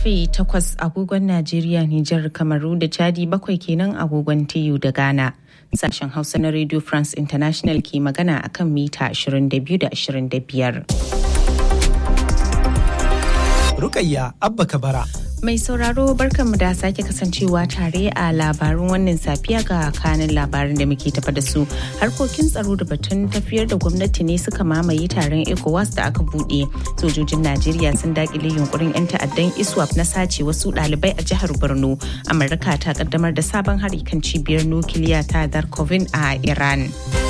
karfe 8 agogon Najeriya, Nijar, Kamaru da Chadi bakwai kenan agogon TU da Ghana. Sashen Hausa na Radio France International ke magana akan mita 22 da 25. Rukayya Abba Kabara. Mai sauraro barkanmu da sake kasancewa tare a labarun wannan safiya ga kanin labarin da muke tafa da su. Harkokin tsaro da batun tafiyar da gwamnati ne suka mamaye taron ECOWAS da aka buɗe. Sojojin Najeriya sun dakile yunkurin 'yan ta'addan ISWAP na sace wasu ɗalibai a jihar Borno. Amurka ta kaddamar da sabon hari kan cibiyar nukiliya ta Darkovin a Iran.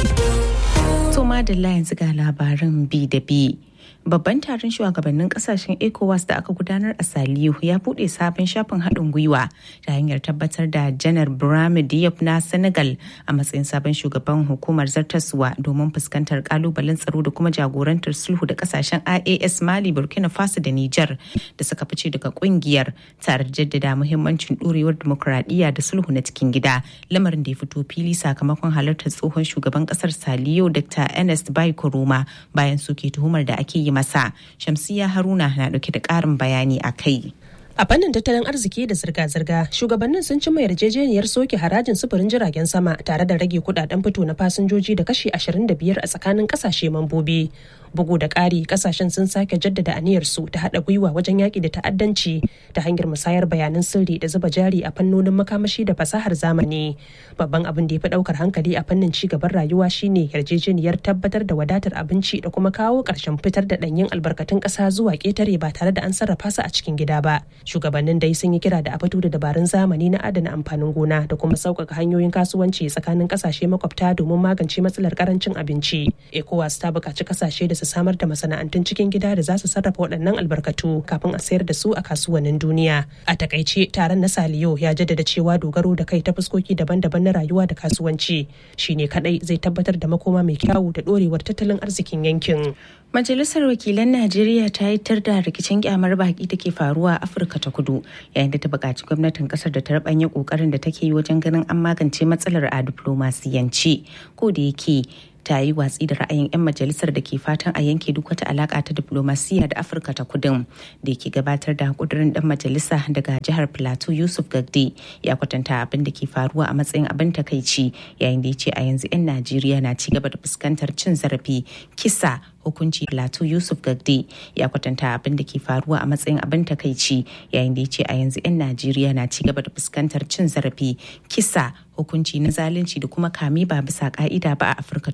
Toma da yanzu ga labarin bi da bi. babban taron shugabannin kasashen ecowas da aka gudanar a saliyu ya bude sabon shafin haɗin gwiwa ta hanyar tabbatar da janar brahim diop na senegal a matsayin sabon shugaban hukumar zartaswa domin fuskantar kalubalen tsaro da kuma jagorantar sulhu da kasashen ias mali burkina faso da niger da suka fice daga kungiyar tare da jaddada muhimmancin ɗorewar dimokuraɗiyya da sulhu na cikin gida lamarin da ya fito fili sakamakon halartar tsohon shugaban kasar saliyo dr ernest bai koroma bayan soke tuhumar da ake yi masa shamsiya haruna na dauke da karin bayani a kai A fannin tattalin arziki da zirga-zirga, shugabannin sun cimma yarjejeniyar soke harajin sufurin jiragen sama tare da rage kudaden fito na fasinjoji da kashi 25 a tsakanin kasashe mambobi. Bugu da ƙari, kasashen sun sake jaddada aniyarsu ta haɗa gwiwa wajen yaƙi da ta'addanci ta hanyar musayar bayanan sirri da zuba jari a fannonin makamashi da fasahar zamani. Babban abin da ya fi ɗaukar hankali a fannin ci gaban rayuwa shine yarjejeniyar tabbatar da wadatar abinci da kuma kawo ƙarshen fitar da ɗanyen albarkatun ƙasa zuwa ƙetare ba tare da an sarrafa su a cikin gida ba. shugabannin dai sun yi kira da a fito da dabarun zamani na adana amfanin gona da kuma sauƙaƙa hanyoyin kasuwanci tsakanin ƙasashe makwabta domin magance matsalar ƙarancin abinci ecowas ta buƙaci ƙasashe da su samar da masana'antun cikin gida da za su sarrafa waɗannan albarkatu kafin a sayar da su a kasuwannin duniya a takaice taron na saliyo ya jaddada cewa dogaro da kai ta fuskoki daban-daban na rayuwa da kasuwanci shine kadai zai tabbatar da makoma mai kyawu da ɗorewar tattalin arzikin yankin Majalisar Wakilan Najeriya ta yi tar da rikicin kyamar baki da ke faruwa a Afirka ta Kudu yayin da ta buƙaci gwamnatin ƙasar da ta rabanya ƙoƙarin da take yi wajen ganin an magance matsalar a diflomasiyance ko da yake ta yi watsi da ra'ayin 'yan majalisar da ke fatan a yanke duk wata alaka ta diplomasiya da afirka ta kudin da ke gabatar da kudurin dan majalisa daga jihar plateau yusuf gagde ya kwatanta abin da ke faruwa a matsayin abin takaici yayin da ya ce a yanzu 'yan najeriya na ci gaba da fuskantar cin zarafi kisa hukunci plateau yusuf gagde ya kwatanta abin da ke faruwa a matsayin abin takaici yayin da ya ce a yanzu 'yan najeriya na ci gaba da fuskantar cin zarafi kisa hukunci na zalunci da kuma kame ba bisa ka'ida ba a afirka